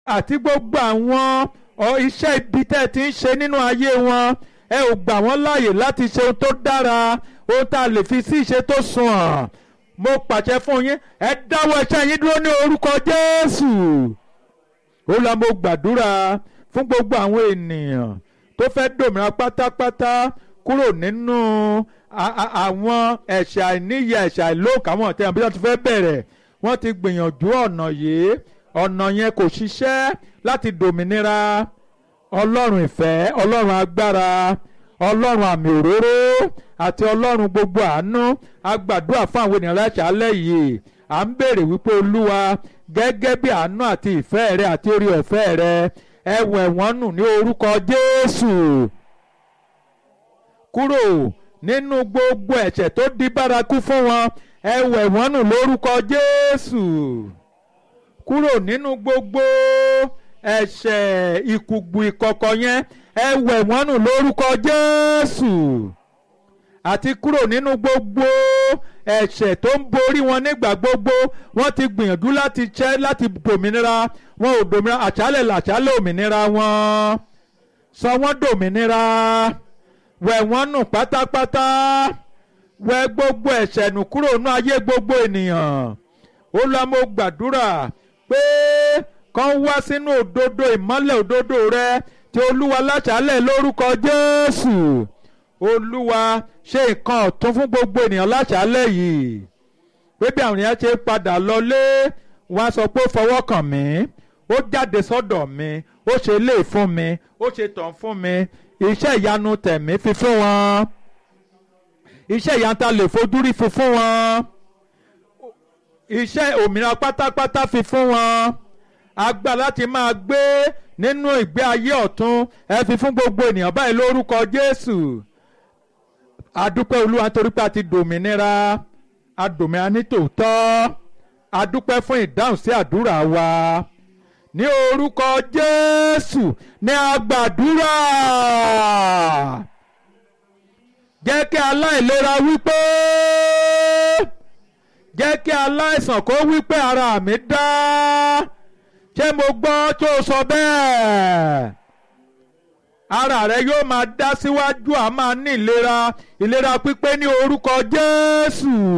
àti gbogbo àwọn iṣẹ́ ibi tẹ́ ẹ ti ń ṣe nínú ayé wọn ẹ ò gbà wọ́n láàyè láti ṣe ohun tó dára ohun tá a lè fi sí ìṣe tó sunwọ̀n mo pàṣẹ fún yín ẹ dáwọ́ iṣẹ́ yín dúró ní orúkọ Jésù ó lọ mo gbàdúrà fún gbogbo àwọn ènìyàn tó fẹ́ dòmìnira pátápátá kúrò nínú àwọn ẹ̀ṣẹ̀ àìníyẹ ẹ̀ṣẹ̀ àìlóòkà àwọn ọ̀tẹ̀ àbí wọ́n ti fẹ́ bẹ̀rẹ̀ wọ́n ti gbìyànjú ọ̀nà yìí ọ̀nà yẹn kò ṣiṣẹ́ láti dòmìnira ọlọ́run ìfẹ́ ọlọ́run agbára ọlọ́run àmì òróró àti ọlọ́run gbogbo àánú a gbàdúrà fún àwọn ènìyàn láṣálẹ́ yìí à ń béèrè wípé olúwa gẹ́gẹ́ bí àánú àti ìfẹ́ rẹ àti orí ọ̀fẹ́ rẹ ẹ wẹ̀ wọ́n nù ní orúkọ jésù kúrò nínú gbogbo ẹ̀ṣẹ̀ tó di bárakú fún wọn ẹ wẹ̀ wọ́n nù lórúkọ jésù kúrò nínú gbogbo ẹ̀ṣẹ̀ ìkùgbù ìkọ̀kọ̀ yẹn ẹ wẹ̀ wọ́n nù lórúkọ Jésù àti kúrò nínú gbogbo ẹ̀ṣẹ̀ tó ń borí wọn nígbà gbogbo wọ́n ti gbìyànjú láti ṣẹ́ láti dòmìnira wọn ò dòmìnira àṣálẹ̀ làṣálẹ̀ òmìnira wọn sọ wọ́n dòmìnira wẹ̀ wọ́n nù pátápátá wẹ̀ gbogbo ẹ̀ṣẹ̀ nù kúrò nínú ayé gbogbo ènìyàn ó lọ mo gbàdúrà pé kàn wá sínú òdodo ìmọ́lẹ̀ òdodo rẹ tí olúwa láṣálẹ̀ lórúkọ jésù olúwa ṣe nǹkan ọ̀tún fún gbogbo ènìyàn láṣálẹ̀ yìí pé bí àwọn ènìyàn ṣe padà lọlé wọn á sọ pé ó fọwọ́ kàn mí ó jáde sọ́dọ̀ mi ó ṣe lè fún mi ó ṣe tàn fún mi iṣẹ́ ìyanu tẹ̀mí fi fún wọn iṣẹ́ ìyanu ta lè fojú rí fi fún wọn iṣẹ́ òmìnira pátápátá fi fún wọn agbá láti máa gbé nínú ìgbé ayé ọ̀tun ẹ fi fún gbogbo ènìyàn báyìí lórúkọ Jésù adúpẹ́ Olúwa nítorí pé a ti dòmìnira adòmìnira ní tòótọ́ adúpẹ́ fún ìdáhùn sí àdúrà wa ní orúkọ Jésù ní agbàdúrà jẹ́ kí aláìlera wípé jẹ́ kí aláìsàn kó wípé ara mi dá ṣé mo gbọ́ tó sọ bẹ́ẹ̀ ara rẹ yóò máa dá síwájú a máa ní ìlera ìlera pípé ní orúkọ Jésù.